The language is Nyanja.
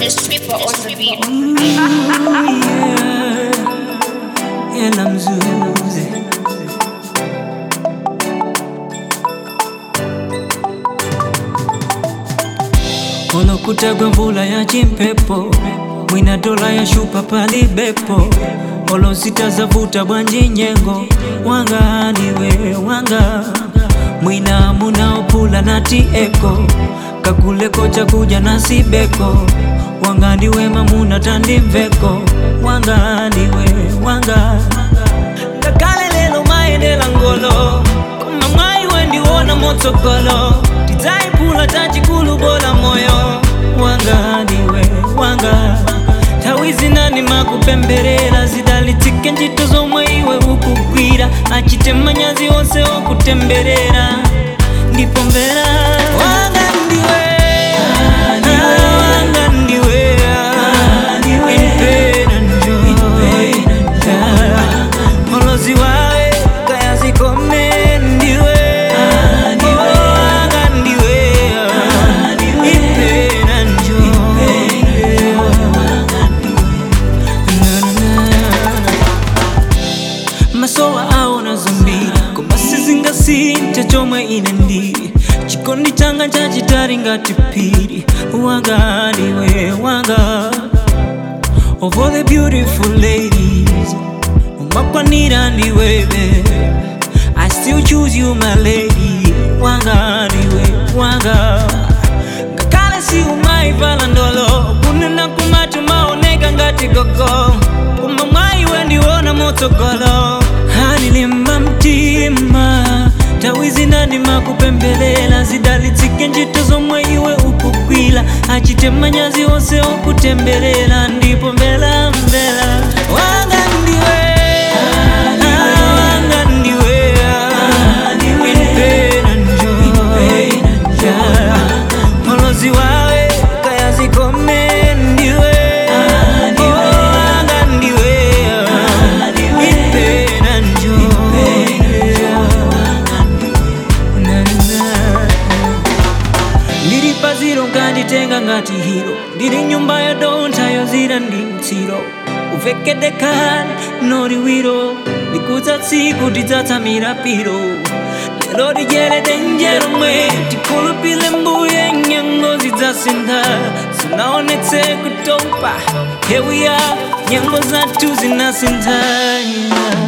the stripper on the beat. Hela mzuzi olokutagwa mvula ya chimpepo mwina dola ya shupa palibepo olosita zavuta bwanji nyengo wanga niwe wanga mwina munaopula nati eko kakuleko chakuja na sibeko wanga ndiwe mamuna tandimveko wanga ndiwe wanga kakale lelo maendela ngolo koma mwayi wendiwona motsogolo tidzayiphula tachikulu bola moyo wanga ndiwe wanga nthawi zinani makupemberera zidalitsike ntchito zomwe iwe ukugwira achite manyazi onse okutemberera ndipo mvera wanga ndiwe wanga ndiwe impera njo molozi wawe kayazikome ndiwe wanga ndiwe impera njo masowa aona zambiri koma sizingasinthe chomwe ine ndili chikondi changa chachitali ngati phiri wanga ndiwe wanga of all the beautiful ladies umakwanira ndiwebe I still choose you my lady wanga ndiwe wanga ngakale si umaivala ndolo kunena kumatu maoneka ngati gogo koma mwaiwe ndiwona motsogolo hanilimba mtima tawi zinandi makupembelela zidalitsike ntchito zomwe iwe ukugwira achite manyazi onse okutemberera ndipo mbela mbela wanga ndiwe wanga ndiwe impera njo molozi wawe kayazikome ndiwe wanga ndiwe impera njo Na, na. ndiri paziro nganditenga ngati hiro ndiri nyumba ya donta yozira ndi mtsiro uvekedekani noriwiro ndikudza tsiku tidzatsamira piro lero dijerede njeromwe tikhulupile mbuye nyengo zidzasintha zinaonetse kutopa here we are nyengo zathu zinasintha